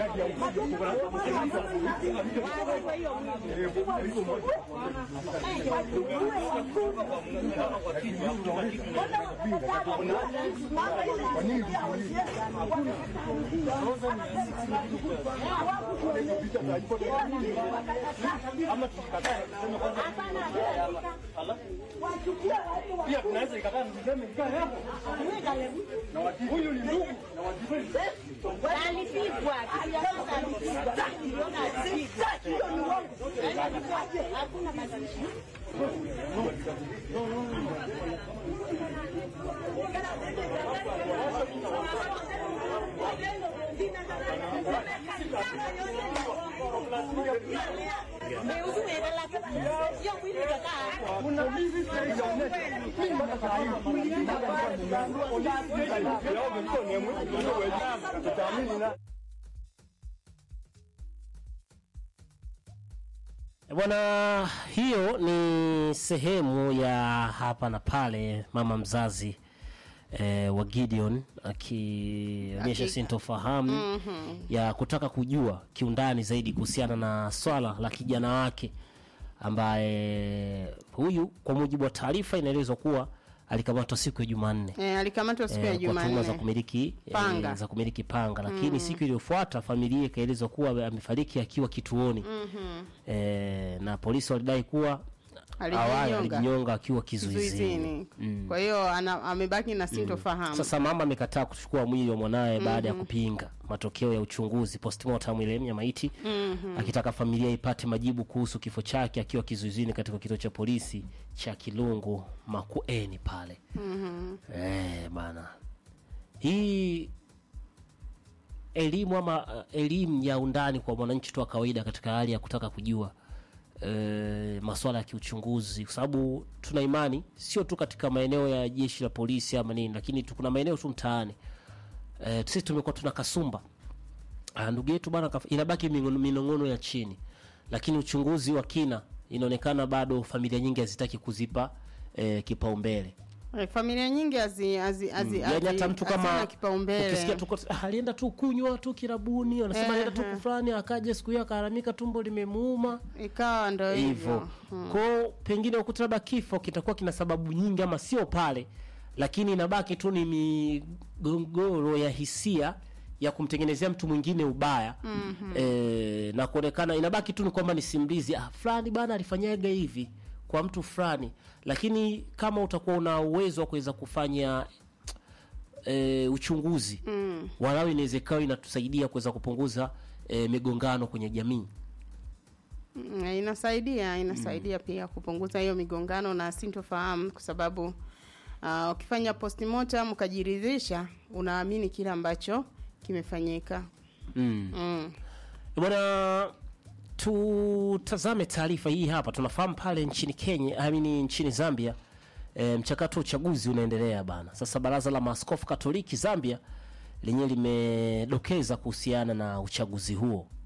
Pia tunaweza ikakaa mseme mkae hapo. Huyu ni ndugu na wajibu. Alipigwa hakuna mazishi. Kuna hivi tunaonyesha. Mimi mpaka saa hii. Leo nilikuwa ni mwe. Tutaamini na Bwana, hiyo ni sehemu ya hapa na pale mama mzazi eh, wa Gideon akionyesha Aki- sintofahamu ya kutaka kujua kiundani zaidi kuhusiana na swala la kijana wake ambaye huyu kwa mujibu wa taarifa inaelezwa kuwa alikamatwa siku ya Jumanne Eh, alikamatwa siku ya eh, kwa tuhuma za Jumanne. kumiliki Panga. eh, za kumiliki panga lakini siku iliyofuata familia ikaelezwa kuwa amefariki akiwa kituoni eh, na polisi walidai kuwa awali Alijinyonga. alijinyonga akiwa kizuizini. Kizuizini. Kwa hiyo ana- amebaki na sintofahamu. Sasa mama amekataa kuchukua mwili wa mwanaye baada ya kupinga matokeo ya uchunguzi postmortem ile ya maiti akitaka familia ipate majibu kuhusu kifo chake akiwa kizuizini katika kituo cha polisi cha Kilungu Makueni pale. Eh, bana. Hii elimu ama uh, elimu ya undani kwa mwananchi tu wa kawaida katika hali ya kutaka kujua e, masuala ya kiuchunguzi, kwa sababu tuna imani sio tu katika maeneo ya jeshi la polisi ama nini, lakini tu kuna maeneo tu mtaani e, sisi tumekuwa tuna kasumba Ah, ndugu yetu bana, kaf- inabaki mingono- minong'ono ya chini, lakini uchunguzi wa kina inaonekana bado familia nyingi hazitaki kuzipa e, kipaumbele. Eh, Familia nyingi hazi hazi hazi Yaani hata hazi- mtu hazina kama kipaumbele. ukisikia tu ah, alienda tu kunywa tu kirabuni, wanasema Eh, alienda tu eh. kufulani, akaja siku hiyo akaharamika, tumbo limemuuma ikawa ndo hivyo hivyo. kwao, pengine ukuta labda kifo kitakuwa kina sababu nyingi ama sio pale, lakini inabaki tu ni migogoro ya hisia ya kumtengenezea mtu mwingine ubaya e, na kuonekana inabaki tu ni kwamba ni simulizi ah, fulani bana alifanyaga hivi kwa mtu fulani, lakini kama utakuwa una uwezo wa kuweza kufanya e, uchunguzi mm. walau inaweza ikawa inatusaidia kuweza kupunguza e, migongano kwenye jamii. Mm, inasaidia inasaidia pia kupunguza hiyo migongano na sintofahamu kwa sababu ah, ukifanya postmortem ukajiridhisha unaamini kile ambacho kimefanyika mm. mm. Bwana, tutazame taarifa hii hapa. Tunafahamu pale nchini Kenya, I mean nchini Zambia e, mchakato wa uchaguzi unaendelea bana. Sasa baraza la maaskofu Katoliki Zambia lenyewe limedokeza kuhusiana na uchaguzi huo